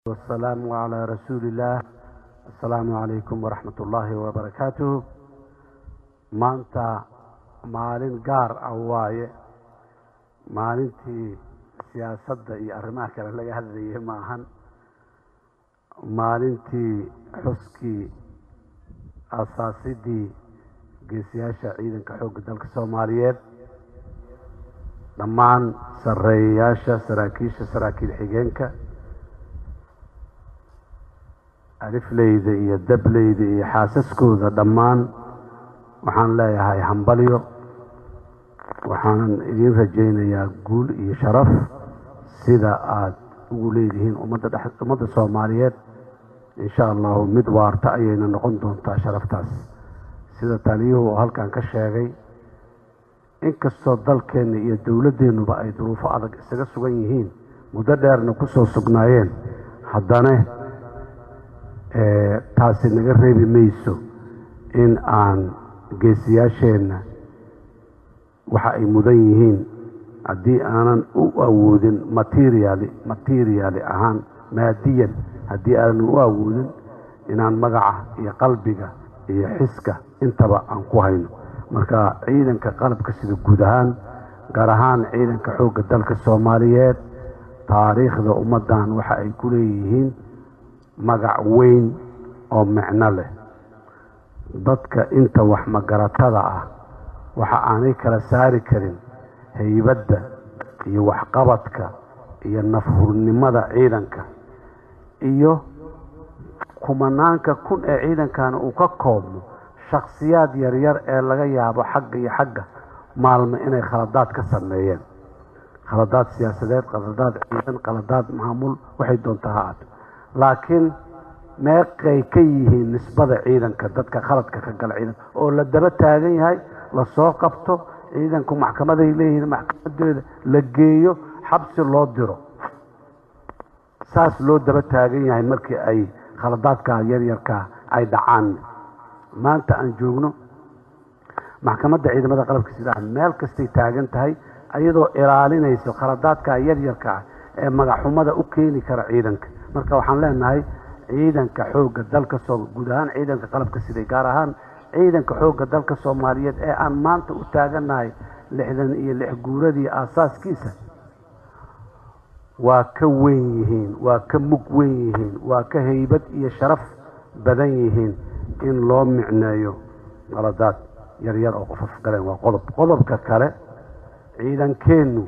والسلام على رسول الله السلام عليكم ورحمة الله وبركاته maanta maalin gaar ah waaye maalintii siyaasadda iyo arrimaha kale laga hadlayay maahan maalintii xuskii asaasidii geesiyaasha ciidanka xoogga dalka soomaaliyeed dhammaan sarreeyayaasha saraakiisha saraakiil xigeenka alifleyda iyo dableyda iyo xaasaskooda dhammaan waxaan leeyahay hambalyo waxaanan idiin rajaynayaa guul iyo sharaf sida aada ugu leedihiin ummadda ummadda soomaaliyeed insha allahu mid waarta ayayna noqon doontaa sharaftaas sida taliyuhu oo halkan ka sheegay inkastoo dalkeenna iyo dowladdeennuba ay duruufo adag isaga sugan yihiin muddo dheerna ku soo sugnaayeen haddana taasi naga reebi mayso in aan geesiyaasheenna waxa ay mudan yihiin haddii aanan u awoodin materiali materiali ahaan maadiyan haddii aanan u awoodin inaan magaca iyo qalbiga iyo xiska intaba aan ku hayno marka ciidanka qalabka sida guud ahaan gaar ahaan ciidanka xoogga dalka soomaaliyeed taariikhda ummaddan waxa ay ku leeyihiin magac weyn oo micno leh dadka inta wax magaratada ah waxa aanay kala saari karin haybadda iyo waxqabadka iyo nafhurnimada ciidanka iyo kumanaanka kun ee ciidankana uu ka koobmo shakhsiyaad yaryar ee laga yaabo xagga iyo xagga maalmo inay khaladaad ka sameeyeen khaladaad siyaasadeed khaladaad ciidan khaladaad maamul waxay doontaa ha aato laakiin meeqay ka yihiin nisbada ciidanka dadka khaladka ka gala ciidanka oo la daba taagan yahay lasoo qabto ciidanku maxkamaday leeyihiin maxkamadeeda la geeyo xabsi loo diro saas loo daba taagan yahay markii ay khaladaadka yaryarka ay dhacaan maanta aan joogno maxkamadda ciidamada qalabka sidaa meel kastay taagan tahay iyadoo ilaalinayso khaladaadka yaryarka ah ee magaxxumada u keeni kara ciidanka marka waxaan leenahay ciidanka xoogga dalka soo guud ahaan ciidanka qalabka siday gaar ahaan ciidanka xoogga dalka soomaaliyeed ee aan maanta u taagannahay lixdan iyo lix guuradii aasaaskiisa waa ka weyn yihiin waa ka mug weyn yihiin waa ka haybad iyo sharaf badan yihiin in loo micneeyo qaladaad yaryar oo qofaf galeen waa qodob qodobka kale ciidankeennu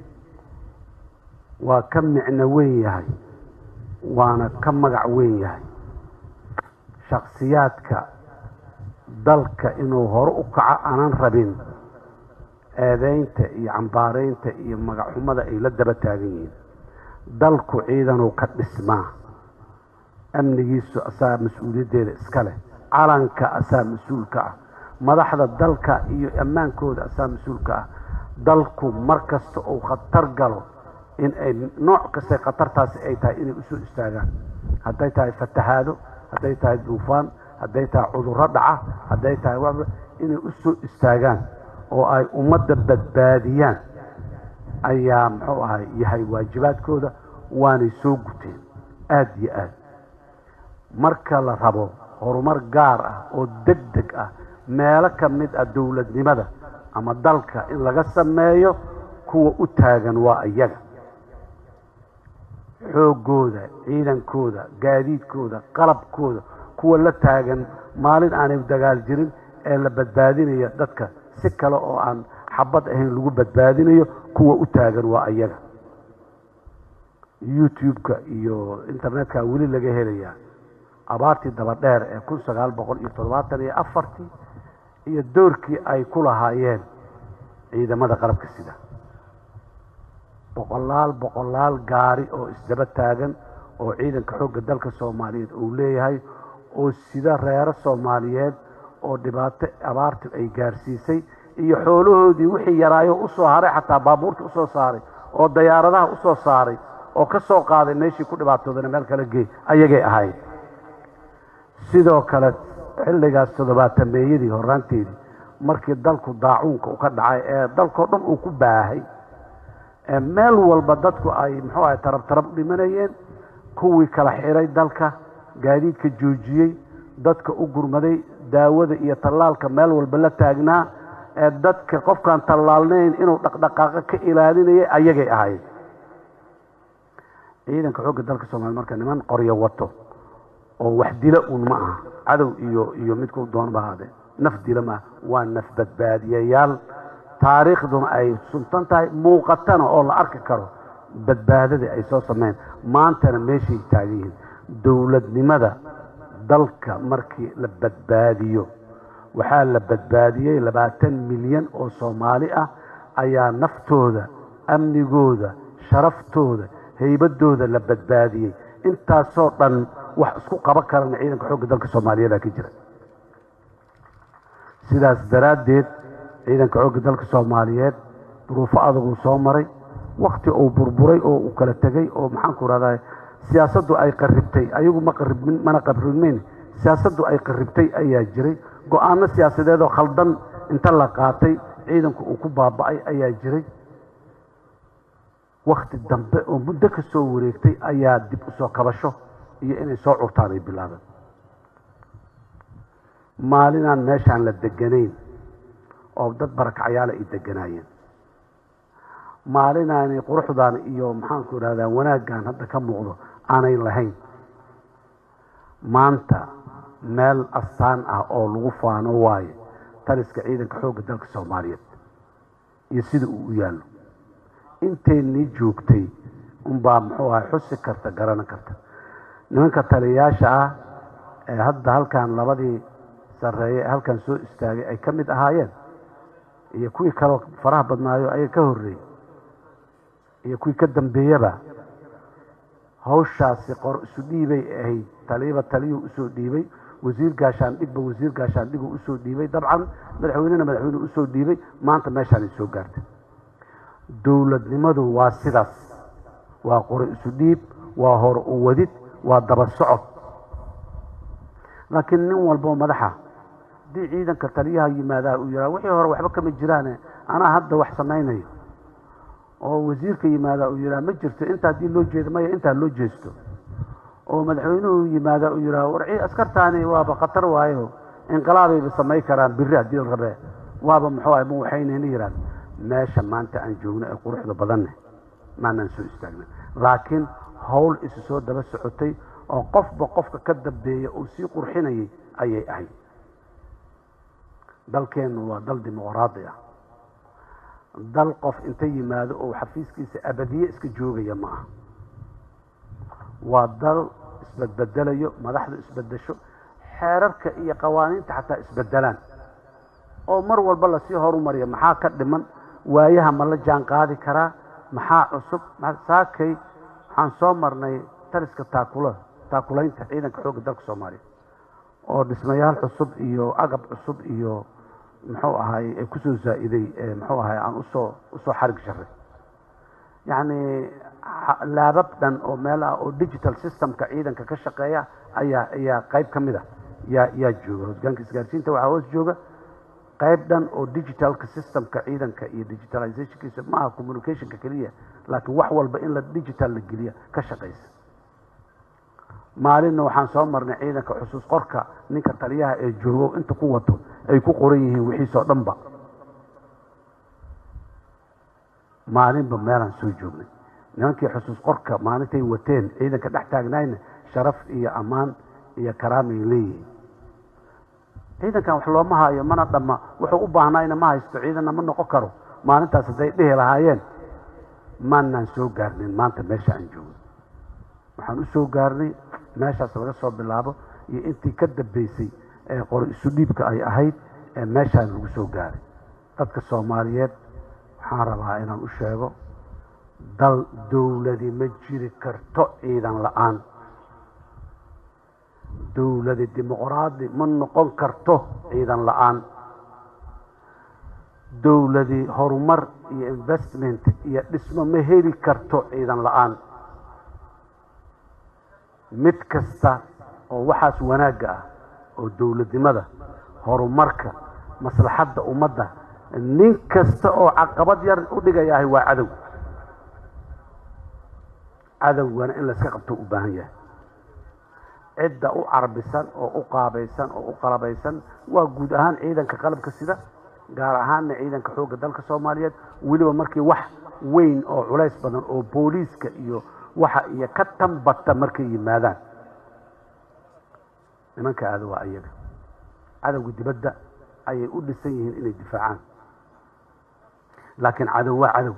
waa ka micno weyn yahay waana ka magac weyn yahay shakhsiyaadka dalka inuu hore u kaco aanan rabin eedeynta iyo cambaaraynta iyo magacxumada ay la daba taagan yihiin dalku ciidanuu ka dhismaa amnigiisu asaa mas-uuliyaddeeda iska leh calanka asaa mas-uulka ah madaxda dalka iyo ammaankooda asaa mas-uulka ah dalku mar kasta uu khatar galo in ay nooc kastay khatartaasi ay tahay inay usoo istaagaan hadday tahay fatahaado hadday tahay duufaan hadday tahay cudurro dhaca hadday tahay wa inay usoo istaagaan oo ay ummadda badbaadiyaan ayaa muxuu ahay yahay waajibaadkooda waanay soo guteen aada iyo aad marka la rabo horumar gaar ah oo deg deg ah meelo ka mid ah dowladnimada ama dalka in laga sameeyo kuwa u taagan waa iyaga xooggooda ciidankooda gaadiidkooda qalabkooda kuwa la taagan maalin aanay dagaal jirin ee la badbaadinayo dadka si kale oo aan xabad ahayn lagu badbaadinayo kuwa u taagan waa iyaga youtube-ka iyo internetka weli laga helayaa abaartii daba dheer ee kun sagaal boqol iyo toddobaatan iyo afartii iyo doorkii ay ku lahaayeen ciidamada qalabka sida boqolaal boqolaal gaari oo isdaba taagan oo ciidanka xoogga dalka soomaaliyeed uu leeyahay oo sida reero soomaaliyeed oo dhibaato abaartu ay gaarsiisay iyo xoolahoodii wixii yaraayo usoo haray xataa baabuurta usoo saaray oo dayaaradaha usoo saaray oo ka soo qaaday meeshii ku dhibaatoodana meel kala geey ayagay ahayd sidoo kale xilligaas toddobaatameeyadii horaanteedii markii dalku daacuunka u ka dhacay ee dalkao dhan uu ku baahay meel walba dadku ay muxuu ahay tarab tarab dhimanayeen kuwii kala xiray dalka gaadiidka joojiyey dadka u gurmaday daawada iyo tallaalka meel walba la taagnaa ee dadka qofkaan tallaalnayn inuu dhaqdhaqaaqo ka ilaalinayay ayagay ahayd ciidanka xoogga dalka soomaliya marka niman qoryo wato oo wax dila uun ma aha cadow iyo iyo midku doon ba ahaadee naf dila maaha waa naf badbaadiyayaal taariikhduna ay suntan tahay muuqatana oo la arki karo badbaadadii ay soo sameyn maantana meeshay taagan yihiin dowladnimada dalka markii la badbaadiyo waxaa la badbaadiyey labaatan milyan oo soomaali ah ayaa naftooda amnigooda sharaftooda haybadooda la badbaadiyey intaasoo dhan wax isku qaban karana ciidanka xoogga dalka soomaaliyeeda ka jira sidaas daraaddeed ciidanka xoogga dalka soomaaliyeed duruufo adaguu soo maray wakti uu burburay oo uu kala tegey oo maxaanku rahdaa siyaasaddu ay qaribtay ayagu ma qaribmin mana qaribmeyn siyaasaddu ay qaribtay ayaa jiray go-aano siyaasadeed oo khaldan inta la qaatay ciidanku uu ku baaba'ay ayaa jiray wakti dambe oo muddo ka soo wareegtay ayaa dib u soo kabasho iyo inay soo curtaan ay bilaabeen maalinaan meeshaan la deganayn oo dad barakacyaala ay deganaayeen maalinaanay quruxdaan iyo maxaanku idhahdaa wanaaggan hadda ka muuqdo aanay lahayn maanta meel astaan ah oo lagu faano waaye taliska ciidanka xoogga dalka soomaaliyeed iyo sida uu u yaallo inteennii joogtay unbaa muxuu ahay xusi karta garanan karta nimanka taliyayaasha ah ee hadda halkan labadii sarreeye ee halkan soo istaagay ay ka mid ahaayeen iyo kuwii kaloo faraha badnaayo ayaga ka horreeyey iyo kuwii ka dambeeyaba hawshaasi qor isu dhiibay ahayd taliyaba taliyuu usoo dhiibay wasiir gaashaandhigba wasiir gaashaandhiguu usoo dhiibay dabcan madaxweynena madaxweyneu usoo dhiibay maanta meeshaanay soo gaartay dowladnimadu waa sidaas waa qori isu dhiib waa hor u wadid waa daba socod laakiin nin walboo madaxa haddii ciidanka taliyaha yimaadaa uu yidhaha wixii hore waxba kama jiraane anaa hadda wax samaynayo oo wasiirka yimaadaa uu yidhaha ma jirto inta haddii loo jeedo maya intaa loo jeesto oo madaxweynuhu yimaadaa uu yidhaha war askartaani waaba khatar waayo inqilaabayba samay karaan biri haddii la rabee waaba muxuu ahay ma waxaynayna yidhahda meesha maanta aan joogno ee quruxda badanne maanaan soo istaagna laakiin howl isu soo daba socotay oo qofba qofka ka dambeeya uu sii qurxinayay ayay ahayd dalkeennu waa dal dimuqraadi ah dal qof inta yimaado oo xafiiskiisa abadiye iska joogaya ma aha waa dal isbedbedelayo madaxdu isbedesho xeerarka iyo qawaaniinta xataa isbedelaan oo mar walba lasii horumariya maxaa ka dhiman waayaha ma la jaan qaadi karaa maxaa cusub saakay waxaan soo marnay taliska taakula taakulaynta ciidanka xoogga dalka soomaaliya oo dhismayaal cusub iyo agab cusub iyo muxuu ahaay ee kusoo zaa-iday muxuu ahaay aan usoo usoo xarig sharay yacni laabab dhan oo meel ah oo digital systemka ciidanka ka shaqeeya ayaa ayaa qayb ka mid a yaa yaa jooga hosgaanka isgaarsiinta waxaa hoos jooga qayb dhan oo digitalka systemka ciidanka iyo digitalizationkiisa ma aha communicationka keliya laakiin wax walba in la digital la geliya ka shaqaysa maalinna waxaan soo marnay ciidanka xusuus qorka ninka taliyaha ee joogo inta ku wato ay ku qoran yihiin wixiisoo dhanba maalinba meelaan soo joognay nimankii xusuus qorka maalintay wateen ciidanka dhex taagnaayna sharaf iyo ammaan iyo karaamay leeyihiin ciidankan wax looma haayo mana dhamma wuxuu u baahnayna ma haysto ciidanna ma noqon karo maalintaas hadday dhihi lahaayeen maanaan soo gaarnin maanta meesha aan joogno waxaan u soo gaarnay meeshaas laga soo bilaabo iyo intii ka dambeysay ee qori isu dhiibka ay ahayd ee meeshaan lagu soo gaaray dadka soomaaliyeed waxaan rabaa inaan u sheego dal dowladi ma jiri karto ciidan la-aan dowladi dimuqraadi ma noqon karto ciidan la-aan dowladi horumar iyo investment iyo dhismo ma heli karto ciidan la-aan mid kasta oo waxaas wanaagga ah oo dowladnimada horumarka maslaxadda ummadda nin kasta oo caqabad yar u dhigayahay waa cadow cadowgana in layska qabto u baahan yahay cidda u carbisan oo u qaabaysan oo u qalabaysan waa guud ahaan ciidanka qalabka sida gaar ahaanna ciidanka xoogga dalka soomaaliyeed weliba markii wax weyn oo culays badan oo booliiska iyo waxa iyo ka tanbata markay yimaadaan nimanka aada waa ayaga cadowga dibadda ayay u dhisan yihiin inay difaacaan laakiin cadow waa cadow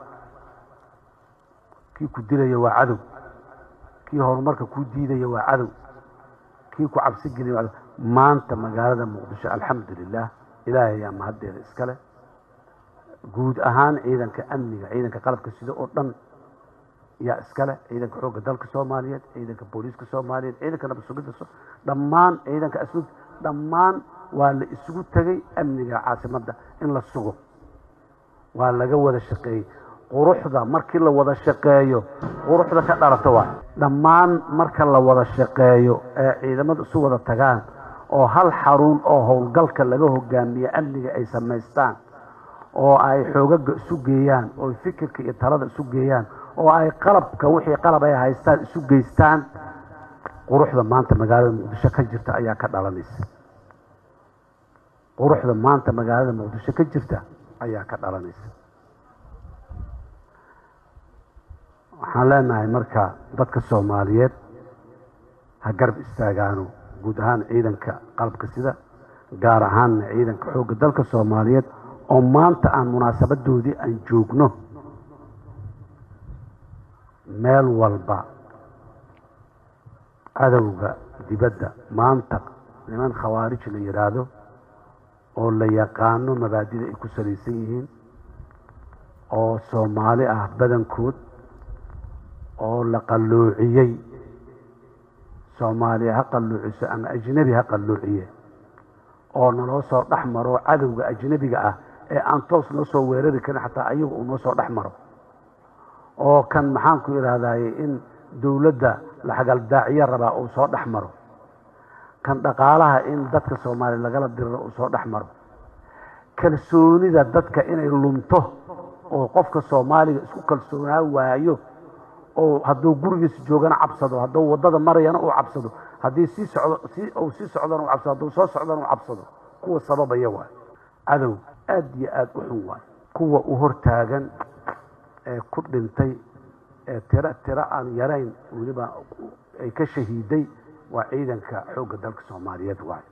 kii ku dilaya waa cadow kii horumarka ku diidaya waa cadow kii ku cabsi geliya waa cadow maanta magaalada muqdisho alxamdu lilah ilaahay ayaa mahaddeeda iskale guud ahaan ciidanka amniga ciidanka qalabka sida oo dhan yaa iskale ciidanka xoogga dalka soomaaliyeed ciidanka booliiska soomaaliyeed ciidanka nabad sugidda dhammaan ciidanka asluub dhammaan waa la isugu tegay amniga caasimadda in la sugo waa laga wada shaqeeyey quruxda markii la wada shaqeeyo quruxda ka dhalata waa dhammaan marka la wada shaqeeyo ee ciidamada isu wada tagaan oo hal xarun oo howlgalka laga hogaamiye amniga ay samaystaan oo ay xoogaga isu geeyaan oo fikirka iyo talada isu geeyaan oo ay qalabka wixii qalab ay haystaan isu geystaan quruxda maanta magaalada muqdisho ka jirta ayaa ka dhalanaysa quruxda maanta magaalada muqdisho ka jirta ayaa ka dhalanaysa waxaan leenahay marka dadka soomaaliyeed ha garab istaagaano guud ahaan ciidanka qalabka sida gaar ahaanna ciidanka xoogga dalka soomaaliyeed oo maanta aan munaasabadoodii aan joogno meel walba cadowga dibadda maanta niman khawaarij la yidhaahdo oo la yaqaano mabaadida ay ku salaysan yihiin oo soomaali ah badankood oo la qalloociyey soomaaliya ha qalloociso ama ajnebi ha qalloociye oo naloo soo dhex maro cadowga ajnebiga ah ee aan toos noo soo weerari karin xataa ayaga uu noo soo dhex maro oo kan maxaanku idhaahdaye in dowladda la xagaldaaciyo rabaa uu soo dhex maro kan dhaqaalaha in dadka soomaaliya lagala diriro uu soo dhex maro kalsoonida dadka inay lunto oo qofka soomaaliga isku kalsoonaa waayo oo hadduu gurigiisa joogana cabsado hadduu waddada marayana uu cabsado haddii sii socdo si uu sii socdana u cabsado hadduu soo socdana u cabsado kuwa sababaya waay cadow aad iyo aad u xun waay kuwa u hortaagan ee ku dhintay ee tiro tiro aan yarayn weliba ay ka shahiiday waa ciidanka xoogga dalka soomaaliyeed waay